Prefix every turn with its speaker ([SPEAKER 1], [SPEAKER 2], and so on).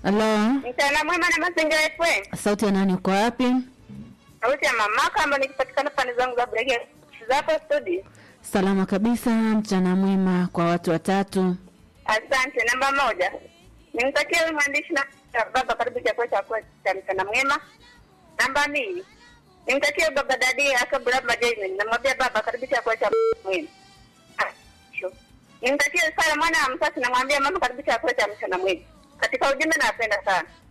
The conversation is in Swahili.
[SPEAKER 1] Halo,
[SPEAKER 2] Mchana mwema na mazingira FM.
[SPEAKER 1] sauti ya nani? Uko wapi?
[SPEAKER 2] Sauti ya mamaka ambayo nikipatikana pande zangu za Brege. Zapo studio.
[SPEAKER 1] Salama kabisa, mchana mwema kwa watu watatu.
[SPEAKER 2] Asante. Namba moja. Nimtakie huyu mwandishi na baba karibu chakula cha kwa cha mchana mwema. Namba mbili. Nimtakie baba dadi akabla majaini. Namwambia baba karibu chakula cha mwema. Ah, sure. Nimtakie sala mwana wa msasi namwambia mama karibu chakula cha mchana mwema. Katika ujumbe napenda sana.